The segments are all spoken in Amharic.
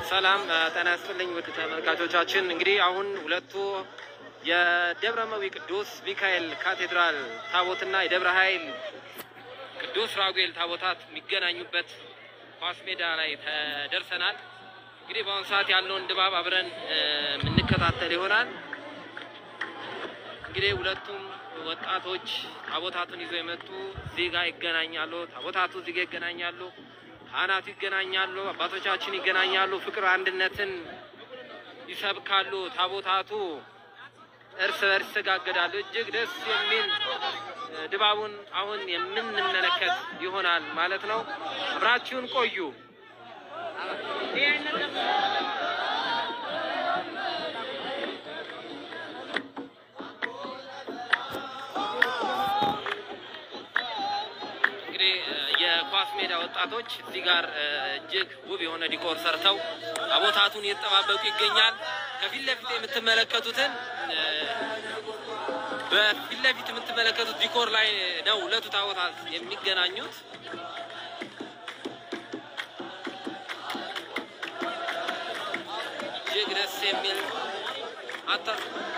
ሰላም ጤና ይስጥልኝ ውድ ተመልካቾቻችን። እንግዲህ አሁን ሁለቱ የደብረ መዊ ቅዱስ ሚካኤል ካቴድራል ታቦትና የደብረ ኃይል ቅዱስ ራጉኤል ታቦታት የሚገናኙበት ኳስ ሜዳ ላይ ተደርሰናል። እንግዲህ በአሁኑ ሰዓት ያለውን ድባብ አብረን የምንከታተል ይሆናል። እንግዲህ ሁለቱም ወጣቶች ታቦታቱን ይዘው የመጡ እዚህ ጋር ይገናኛሉ። ታቦታቱ እዚህ ጋር ይገናኛሉ። ካህናቱ ይገናኛሉ። አባቶቻችን ይገናኛሉ። ፍቅር አንድነትን ይሰብካሉ። ታቦታቱ እርስ በርስ ይሰጋገዳሉ። እጅግ ደስ የሚል ድባቡን አሁን የምንመለከት ይሆናል ማለት ነው። አብራችሁን ቆዩ። እንግዲህ የኳስ ሜዳ ወጣቶች እዚህ ጋር እጅግ ውብ የሆነ ዲኮር ሰርተው ታቦታቱን እየተጠባበቁ ይገኛል። ከፊት ለፊት የምትመለከቱትን በፊት ለፊት የምትመለከቱት ዲኮር ላይ ነው ሁለቱ ታቦታት የሚገናኙት። እጅግ ደስ የሚል አታ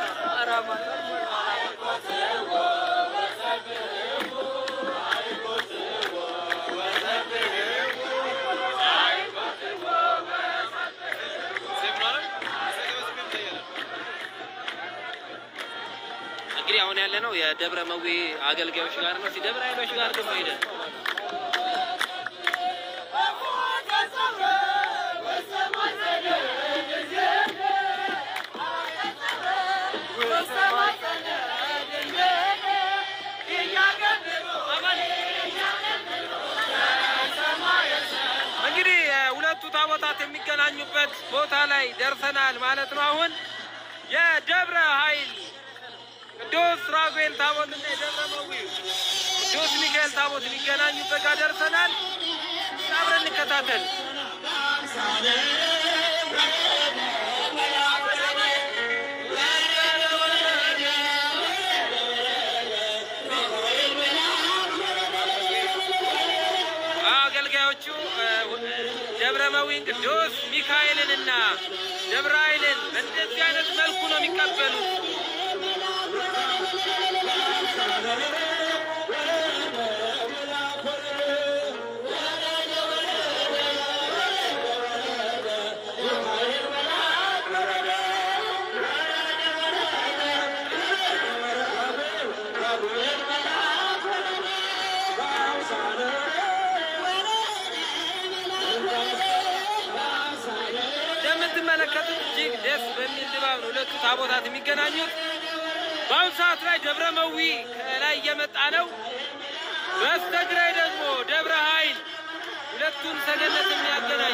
እንግዲህ አሁን ያለ ነው የደብረ መዊ አገልጋዮች ጋር ነው። ደብረ ኃይሎች ጋር ደግሞ ሄደን እንግዲህ ሁለቱ ታቦታት የሚገናኙበት ቦታ ላይ ደርሰናል ማለት ነው። አሁን የደብረ ኃይል ቅዱስ ራጉኤል ታቦት እና የደብረ መዊ ቅዱስ ሚካኤል ታቦት ሊገናኙበት ጋር ደርሰናል። አብረን እንከታተል። አገልጋዮቹ ደብረ መዊን ቅዱስ ሚካኤልንና ደብረ ኃይልን በእንደዚህ አይነት መልኩ ነው የሚቀበሉት። እንደምትመለከቱት እጅግ ደስ በሚል ድባብ ነው ሁለቱ ታቦታት የሚገናኙት። በአሁኑ ሰዓት ላይ ደብረ መዊ ከላይ እየመጣ ነው። በስተግራይ ደግሞ ደብረ ኃይል ሁለቱን ሰገነት የሚያገናኝ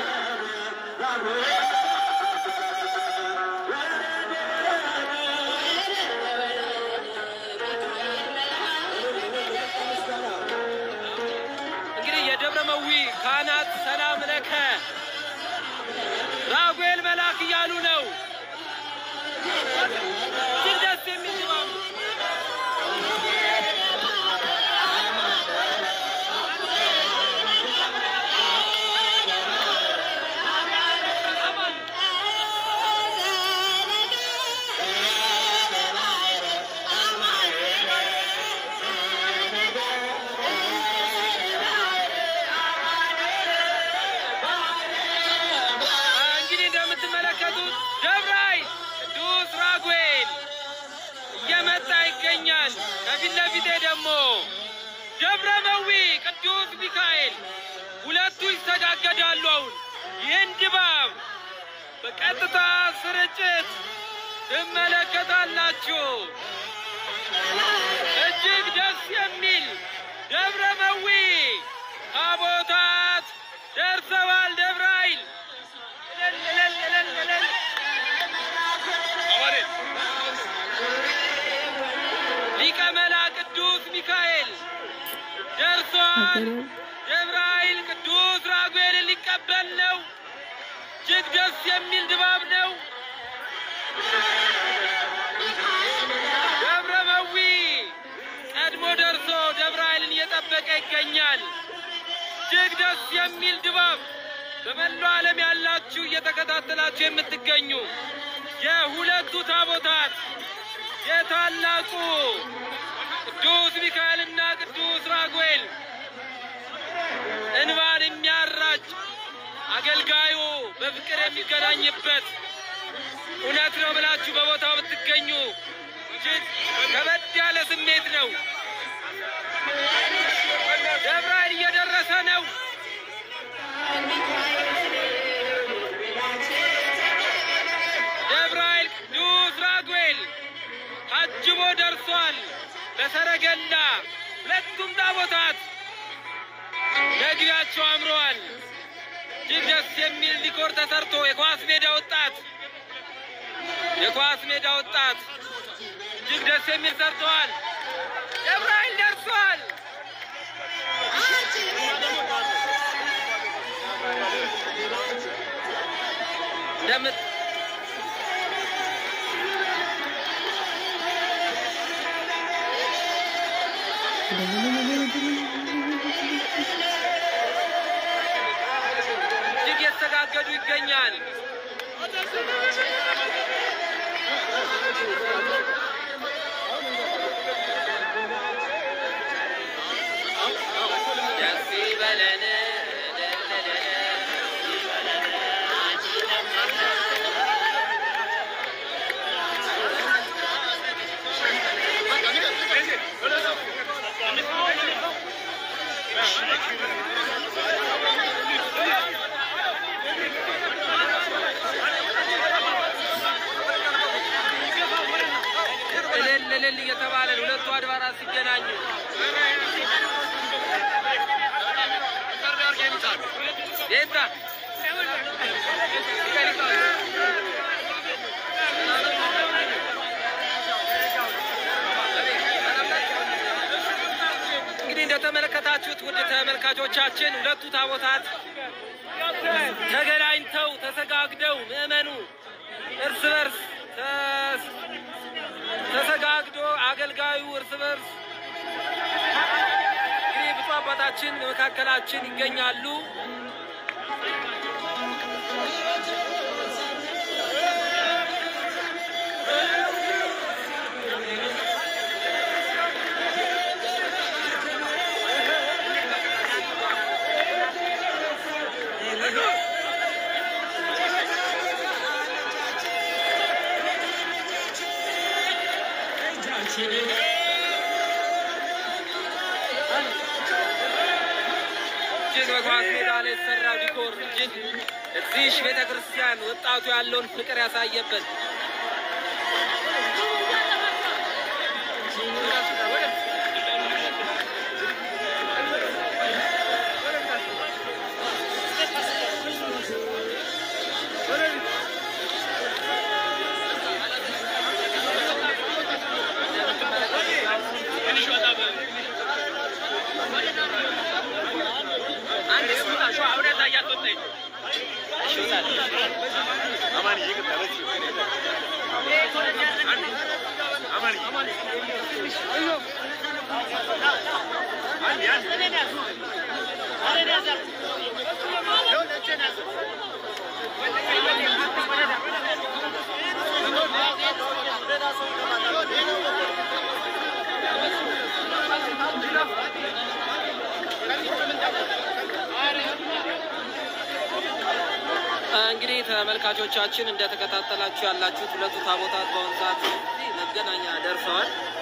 እንግዲህ የደብረ መዊ ካህናት ሰላም ለከ ራጉኤል መልአክ እያሉ ነው። እጅግ ደስ የሚል ድባብ ነው። እንግዲህ እንደምትመለከቱት ደብረ ኃይል ቅዱስ ራጉኤል እየመጣ ይገኛል። ከፊት ለፊቴ ደግሞ ደብረ መዊ ቅዱስ ሚካኤል ሁለቱ ይስተጋገዳሉ። አሁን ይህን ድባብ በቀጥታ ስርጭት ትመለከታላችሁ። እጅግ ደስ የሚል ደብረ መዊ ታቦታት ደርሰዋል። ደብረ ኃይል እልል እልል እልል እልል ሊቀ መላእክት ቅዱስ ሚካኤል ደርሷል። ደብረ ኃይል ቅዱስ ራጉኤልን ሊቀበል ነው። እጅግ ደስ የሚል ድባብ ነው። ደብረ መዊ ቀድሞ ደርሶ ደብረ ኃይልን እየጠበቀ ይገኛል። እጅግ ደስ የሚል ድባብ በመላው ዓለም ያላችሁ እየተከታተላችሁ የምትገኙ የሁለቱ ታቦታት የታላቁ ቅዱስ ሚካኤልና ቅዱስ ራጉኤል እንባን የሚያራጭ አገልጋዩ በፍቅር የሚገናኝበት እውነት ነው ብላችሁ በቦታው ብትገኙ እጅግ ከበድ ያለ ስሜት ነው። ደብረ ኃይል እየደረሰ ነው። ደብረ ኃይል ቅዱስ ራጉኤል ታጅቦ ደርሷል። በሰረገላ ሁለቱም ታቦታት መግቢያቸው አምረዋል። እጅግ ደስ የሚል ዲኮር ተሰርቶ የኳስ ሜዳ ወጣት የኳስ ሜዳ ወጣት እጅግ ደስ የሚል ሰርተዋል። ደብረ ኃይል ደርሷል። እንደምት እጅግ የተሰጋገዱ ይገኛል። ደስ ይበለን እልል እልል እየተባለ ሁለቱ አድባራት ሲገናኙ ዴታ እንግዲህ እንደተመለከታችሁት ውድ ተመልካቾቻችን ሁለቱ ታቦታት ተገናኝተው ተሰጋግደው ምዕመኑ እርስ በርስ ተስ- ተሰጋግዶ አገልጋዩ እርስ በርስ እንግዲህ ብፁዕ አባታችን በመካከላችን ይገኛሉ። እጅግ በኳስ ሜዳ ላይ የተሰራው ዲኮር እጅግ እዚህ ቤተ ክርስቲያን ወጣቱ ያለውን ፍቅር ያሳየበት እንግዲህ ተመልካቾቻችን እንደተከታተላችሁ ያላችሁት ሁለቱ ታቦታት በአሁኑ ሰዓት እዚህ መገናኛ ደርሰዋል።